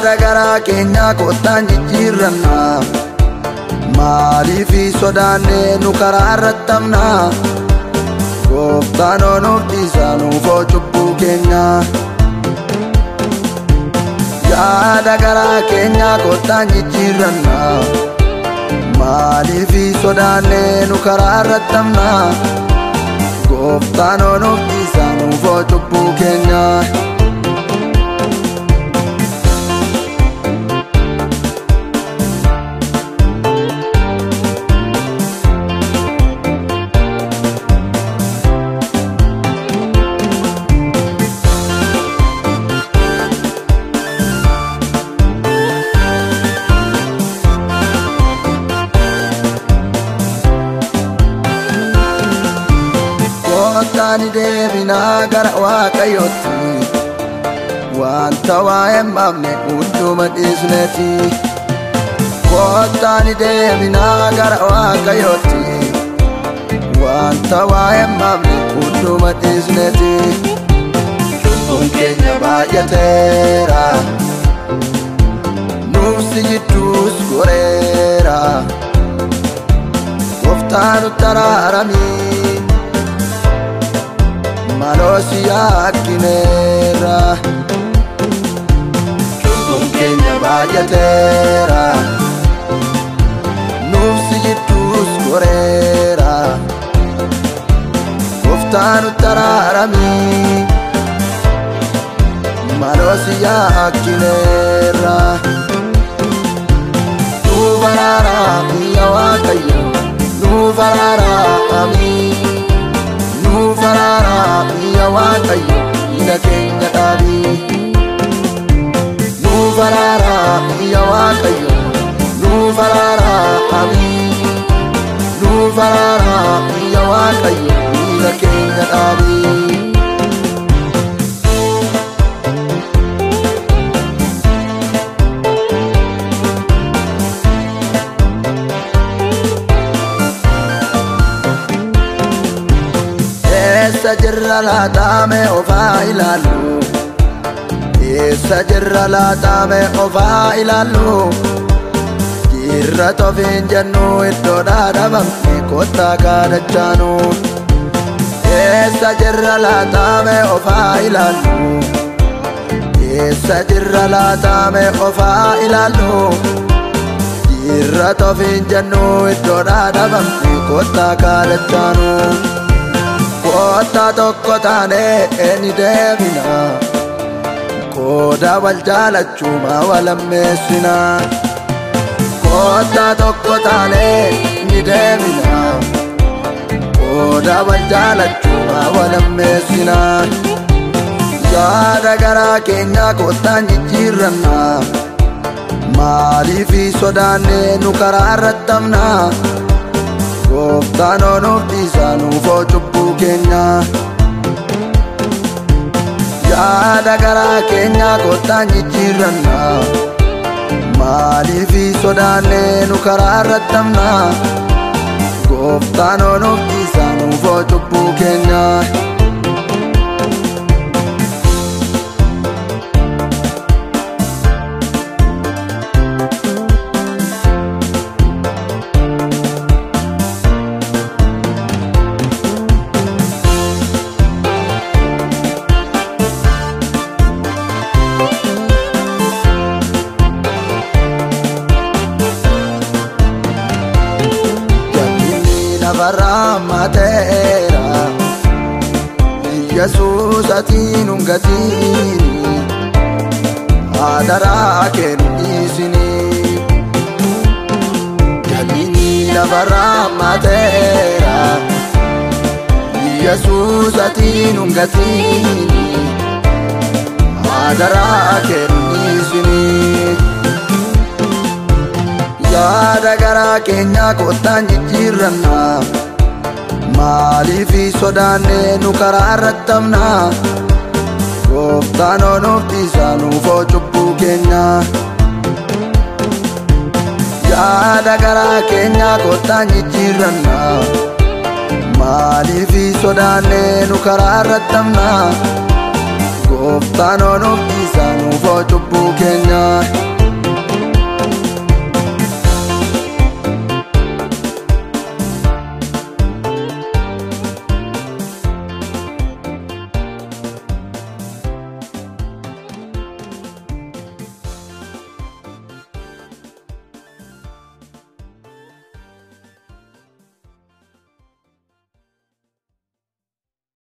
yaada garaa keenyaa kottaan jijjiirranna maaliifi sodaannee nu karaa irrattamna gooftaan onuuf dhiisaa nuufoo cubbuu keenya yaada garaa keenyaa kottaan jijjiirranna maaliifi sodaannee nu karaa irrattamna gooftaan onuuf dhiisaa nuufoo cubbuu keenya kottaan deebinaa gara waaqayyootti wanta waa'ee maamne hunduma dhiisneeti kottaan deebinaa gara waaqayyootti wanta waa'ee maamne hunduma dhiisneeti cubbuun keenya baay'ateera nuufsi jidduus goreera gooftaan nutti araaramii maloosi yakkineera cubbuun keenya baay'ateera nuufsi jidduus goreera gooftaan nutti araaramii maloosi yakkineera nuuf araaramii yaa waaqayyo nuuf araaramii nuuf araaramii yaa waaqayyo dhiiga keenya dhaabii nuuf araaramii yaa waaqayyo nuuf araaramii nuuf araaramii yaa waaqayyo dhiiga keenya dhaabii. Eessa jirra laataame ofaa ilaallu Eessa jirra laataame ofaa ilaallu Jirra tofiin jennu iddoo dhaadhabamne kottaa kaadachaanu Eessa jirra laataame ofaa ilaallu Eessa jirra laataame ofaa ilaallu Jirra tofiin jennu iddoo dhaadhabamne kottaa kaadachaanu Koota tokko taane ni deemina Kooda wal jaalachuma wal ammeessina Koota tokko taane ni deemina Kooda wal jaalachuma wal ammeessina Yaada garaa keenyaa koottaan jijjiirranna Maaliifi sodaannee nu karaa irrattamna Gooftaan onuuf dhiisaa nuufoo cubbuu keenya Yaada garaa keenyaa kottaan jijjiirranna Maaliifi sodaannee nu karaa irrattamna Gooftaan onuuf dhiisaa nuufoo cubbuu keenya lafarraa mateera yesuus atiin hungatiin adaraa kennu dhiisini jabini lafarraa mateera yesuus atiin hungatiin adaraa kennu dhiisini yaada garaa keenyaa kottaan jijjiirranna maaliifi sodaannee nu karaa irrattamna gooftaan onuuf dhiisaa nuufoo cubbuu keenya yaada garaa keenyaa kottaan jijjiirranna maaliifi sodaannee nu karaa irrattamna gooftaan onuuf dhiisa nuufoo cubbuu keenya